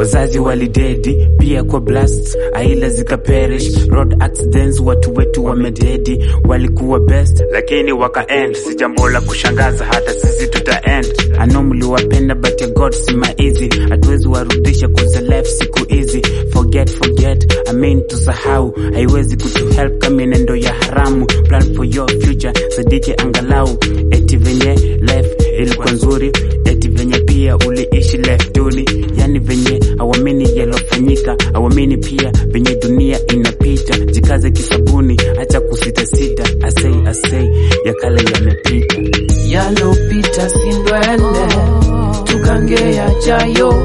wazazi walidedi pia kwa blast aila zikaperish road accidents watu wetu wamededi walikuwa best lakini waka end si jambo la kushangaza hata sisi tuta end ano mliwapenda but your god si maizi hatuwezi warudisha kuza life siku hizi forget forget I mean tusahau haiwezi kutuhelp kama nendo ya haramu plan for your future sadiki angalau eti venye life ilikuwa nzuri eti venye pia uliishi life duni yani venye awamini yalofanyika awamini pia venye dunia inapita jikaze kisabuni acha kusitasita asei asei ya kale yamepita yalopita sindwele tukange yajayo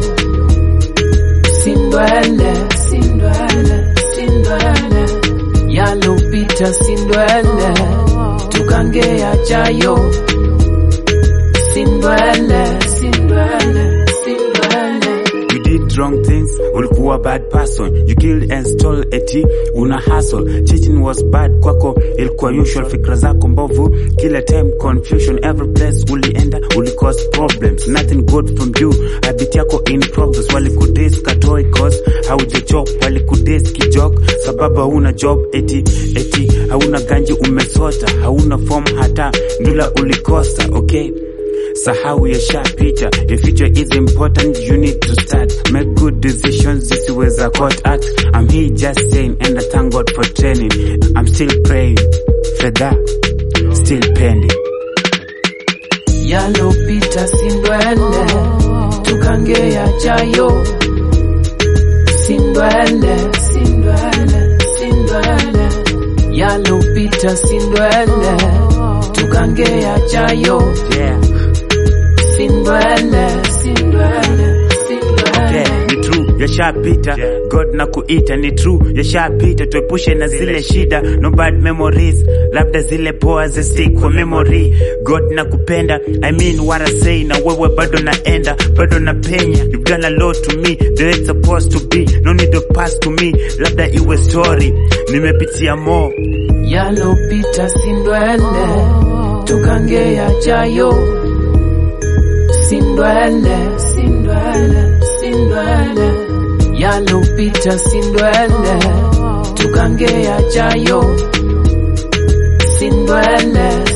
sindwele sindwele sindwele yalopita sindwele tukange yajayo sindwele sindwele sindwele You did wrong things, ulikuwa bad person. You killed and stole eti una hustle. Cheating was bad kwako, ilikuwa usual. Fikra zako mbovu, kila time confusion. Every place ulienda, uli cause problems. Nothing good from you, habit yako in progress. Walikudis katoi cause hauja chop, walikudis kijok sababu hauna job eti eti hauna ganji umesota, hauna form hata ndula ulikosa. Okay. Sahau yashapita, your future is important, you need to start. Make good decisions, zisiweza caught at. I'm here just saying, and I thank God for training. I'm still praying, fedha, still pending. yalopita sindwele tukange yajayo sindwele sindwele sindwele yalopita sindwele tukange yajayo Yeah, sindwele sindwele sindwele yeah, ni true, yashapita. God na kuita ni true, yashapita. Tuepushe na zile shida, no bad memories, labda zile poa za stick kwa memory. God na kupenda, I mean what I say, na wewe bado naenda, bado na penya. You've done a lot to me, the way it's supposed to be. No need to pass to me, labda iwe story. Nimepitia more, yalopita sindwele tukange yajayo sindwele sindwele sindwele yalopita sindwele tukange yajayo sindwele